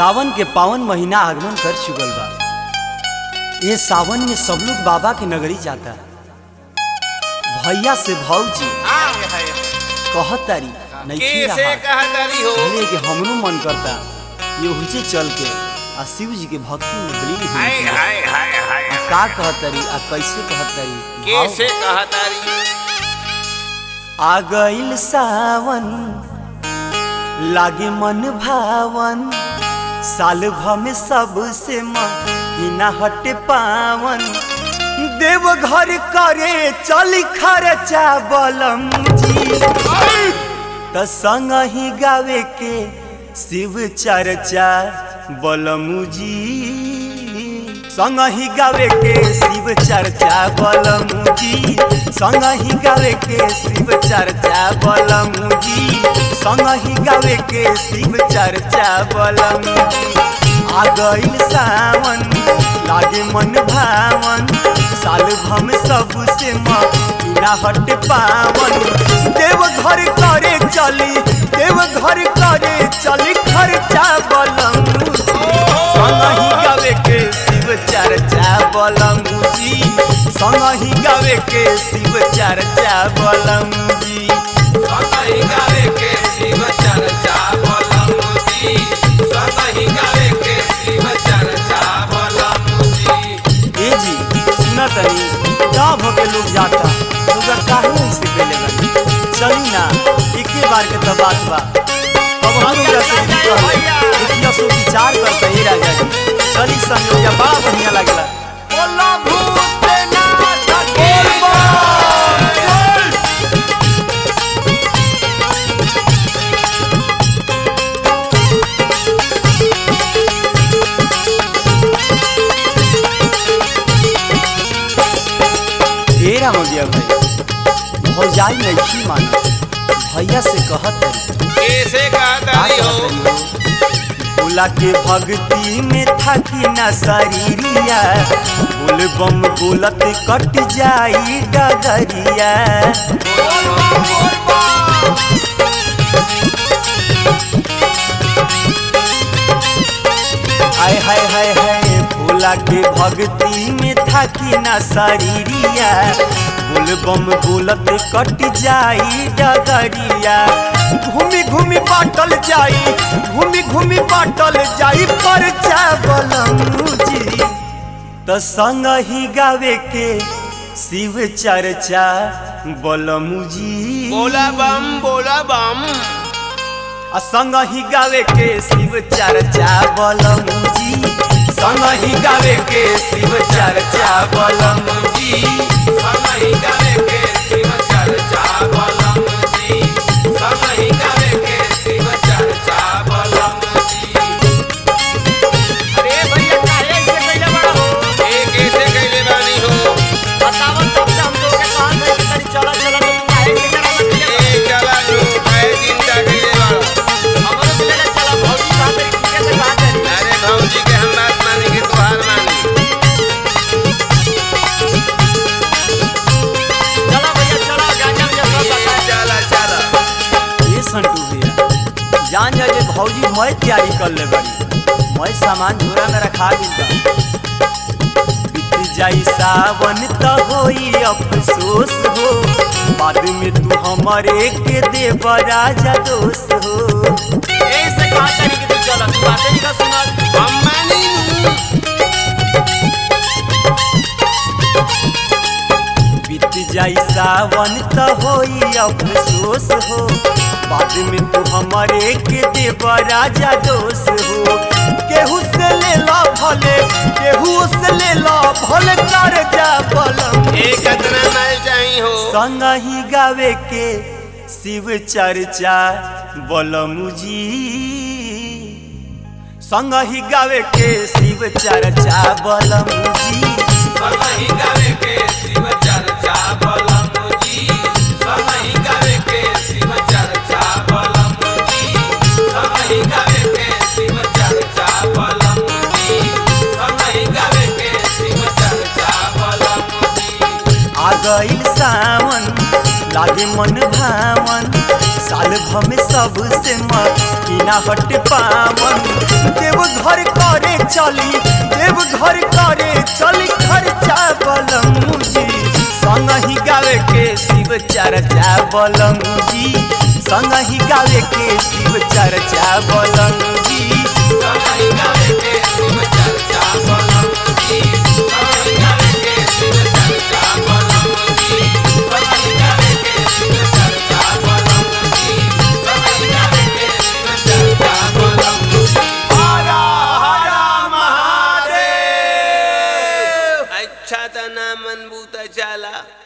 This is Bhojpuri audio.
सावन के पावन महीना आगमन कर चुकल बा ये सावन में सब लोग बाबा के नगरी जाता भैया से भौजी आय हाय कहतारी नहीं कैसे कहतरी हो भले कि हमरो मन करता ये हुजे चल के आ शिव जी के भक्ति में विलीन हो हाय हाय हाय हाय का कहतारी आ कैसे कहतारी कैसे कहतरी आ गइल सावन लागे मन भावन साल भर में सबसे महीना हटे पावन देव घर करे चल खर्चा बलम जी त संग ही गावे के शिव चर्चा बलमू जी संग ही गावे के शिव चर्चा बलमू जी संग ही गावे के शिव चर्चा बलमू जी संग ही गावे के शिव चर्चा बलमू जी आ गइल सावन लागे मन भावन साल भम सबसे महीना हट पावन देव घर करे चली देव घर करे चली खर्चा बलम संग ही गावे के शिव चर्चा बलम जी संग ही गावे के शिव चर्चा बलम जी सतही गावे के शिव चर्चा बलमुजी सतही गावे के शिव चर्चा बलमुजी ए जी सुना तनी गाँव भर के लोग जाता लोग काहे ऐसे पहले बनी चली ना एके बार के तो बात बा अब हम लोग जैसे भी कहले इतना सो विचार करता ही राजा जी चली संयोग या बड़ा बढ़िया लगला बोला भूतनाथ की ए रामोदिया भाई भौजाई नहीं माना भैया से कहत रही कैसे कहतरी हो भोला के भक्ति में थकी न शरीरिया बोल बम बोलत कट जाई डगरिया हाय हाय हाय हाय भोला के भक्ति में थकी न शरीरिया बोल बम बोलत कट जाई डगरिया घूमी घूमी बाटल जाई घूमी घूमी बाटल जाई पर चावलम जी त संग ही गावे के शिव चर्चा बलमू जी बोला बम बोला बम आ संग ही गावे के शिव चर्चा बलमू जी संग ही गावे के शिव चर्चा बलमू जी सतही गावे के शिव चर्चा बलमुजी सतही गावे के शिव चर्चा बलमुजी अरे भैया काहे ऐसे कइले बड़ा हो ए कैसे कहले बानी हो बतावन तब से हम लोग के कहां गए कि तनी चला चला तो काहे के करा लगे ए चला तू काहे चिंता कइले बाड़ा हमरो के लेके चला भौजी कहां गए कि कैसे कहां गए अरे भौजी के हम बात मानी के तोहार मानी चला भैया चला गांजा में सब बता चला चला ये संटू भैया जान जा जे भौजी मैं तैयारी कर ले बड़ी मैं सामान झोरा में रखा दिल बीत जाई सावन त होई अफसोस हो बाद में तू हमारे के दे राजा दोस्त हो ऐसे कहां तनी कि तू चला तू बातें नहीं का सुना हम मानी बीत जाई सावन त होई अफसोस हो बाद में तू हमारे के देव राजा दोष हो केहू से ले ला भले केहू से ले ला भले कर जा बलम ए कतना माल चाही हो संग ही गावे के शिव चर्चा बलमू जी संग ही गावे के शिव चर्चा बलमू जी सतही गावे के शिव चर्चा बलमुजी सतही गावे के शिव चर्चा बलमुजी सतही गावे के शिव चर्चा बलमुजी सतही गावे के शिव चर्चा बलमुजी आ गइल सावन लागे मन भावन साल भर में सबसे महीना हट पावन देव घर करे चली देव घर करे चली खर्चा बलमुजी संग ही गावे के शिव चर्चा बलमुजी संग ही गावे के शिव चर्चा बलमुजी समहि गावे के शिव चर्चा बलमुजी समहि गावे के शिव चर्चा बलमुजी समहि गावे के शिव चर्चा बलमुजी समहि गावे के शिव चर्चा बलमुजी हर हर महादेव अच्छा त ना मन बूता चला